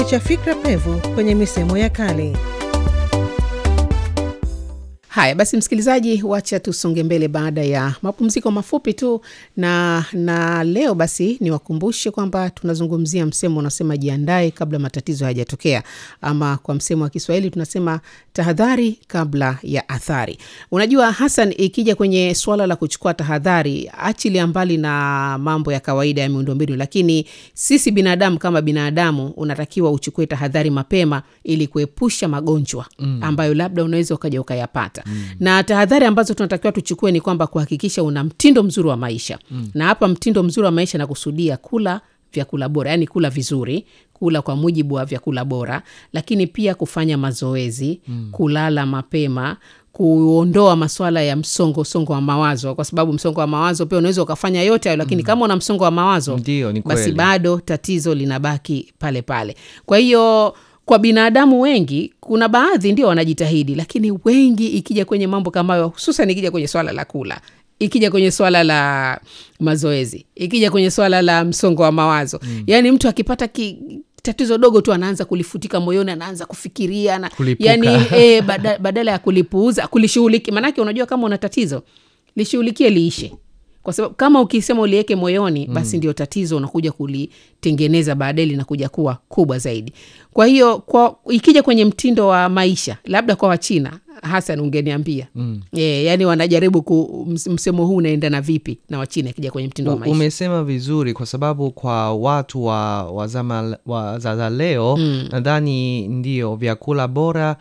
cha fikra pevu kwenye misemo ya kale. Haya basi, msikilizaji, wacha tusonge mbele baada ya mapumziko mafupi tu, na na leo basi niwakumbushe kwamba tunazungumzia msemo unasema jiandae kabla matatizo hayajatokea, ama kwa msemo wa Kiswahili tunasema tahadhari kabla ya athari. Unajua Hassan, ikija kwenye suala la kuchukua tahadhari, achilia mbali na mambo ya kawaida ya miundombinu, lakini sisi binadamu kama binadamu unatakiwa uchukue tahadhari mapema ili kuepusha magonjwa mm. ambayo labda unaweza ukaja ukayapata mm. na tahadhari ambazo tunatakiwa tuchukue ni kwamba kuhakikisha una mtindo mzuri wa maisha mm. na hapa mtindo mzuri wa maisha nakusudia kula vyakula bora yaani kula vizuri kula kwa mujibu wa vyakula bora lakini pia kufanya mazoezi mm. kulala mapema kuondoa maswala ya msongo songo wa mawazo kwa sababu msongo wa mawazo pia unaweza ukafanya yote hayo lakini mm. kama una msongo wa mawazo Ndio, ni basi kweli. bado tatizo linabaki pale pale kwa hiyo kwa binadamu wengi kuna baadhi ndio wanajitahidi lakini wengi ikija kwenye mambo kama hayo hususan ikija kwenye swala la kula ikija kwenye swala la mazoezi ikija kwenye swala la msongo wa mawazo mm. yaani mtu akipata ki, tatizo dogo tu anaanza kulifutika moyoni anaanza kufikiria na, Kulipuka. yani e, bada, badala ya kulipuuza kulishughuliki maanake unajua kama una tatizo lishughulikie liishe kwa sababu kama ukisema uliweke moyoni basi ndio tatizo unakuja kulitengeneza baadaye linakuja kuwa kubwa zaidi kwa hiyo kwa ikija kwenye mtindo wa maisha labda kwa wachina hasan ungeniambia mm. e, yani wanajaribu ku, ms- msemo huu unaendana vipi na wachina ikija kwenye mtindo wa U- maisha umesema vizuri kwa sababu kwa watu wa, wa zama wa za za leo mm. nadhani ndio vyakula bora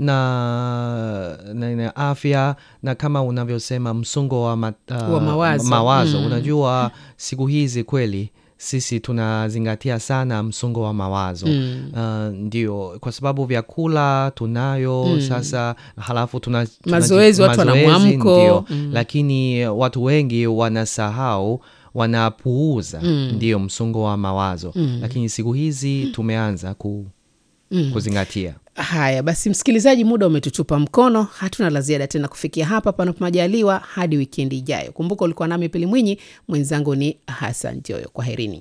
na, na, na afya na kama unavyosema msongo wa, ma, uh, Wa mawazo. mawazo. unajua siku hizi kweli sisi tunazingatia sana msongo wa mawazo mm. uh, ndio kwa sababu vyakula tunayo mm. sasa halafu tuna, tuna Mazoezi, watu wana mazoezi, mwamko. ndio. lakini watu wengi wanasahau wanapuuza mm. ndio msongo wa mawazo mm. lakini siku hizi tumeanza ku, mm. kuzingatia haya basi msikilizaji muda umetutupa mkono hatuna la ziada tena kufikia hapa panapo majaliwa hadi wikendi ijayo kumbuka ulikuwa nami pili mwinyi mwenzangu ni hasan joyo kwa herini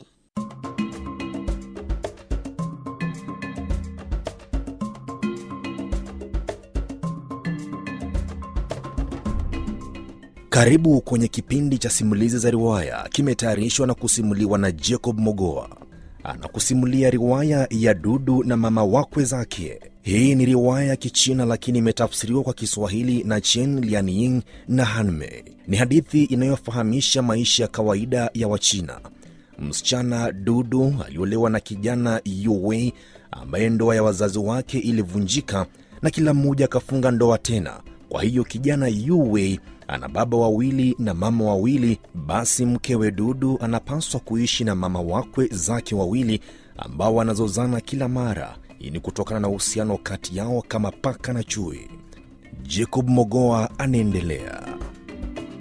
Karibu kwenye kipindi cha simulizi za riwaya, kimetayarishwa na kusimuliwa na Jacob Mogoa. Anakusimulia riwaya ya Dudu na mama wakwe zake. Hii ni riwaya ya Kichina lakini imetafsiriwa kwa Kiswahili na Chen Lianying na Hanmei. Ni hadithi inayofahamisha maisha ya kawaida ya Wachina. Msichana Dudu aliolewa na kijana Yuwei ambaye ndoa ya wazazi wake ilivunjika na kila mmoja akafunga ndoa tena. Kwa hiyo kijana Yuwei ana baba wawili na mama wawili, basi mkewe Dudu anapaswa kuishi na mama wakwe zake wawili ambao wanazozana kila mara. Hii ni kutokana na uhusiano kati yao kama paka na chui. Jacob Mogoa anaendelea.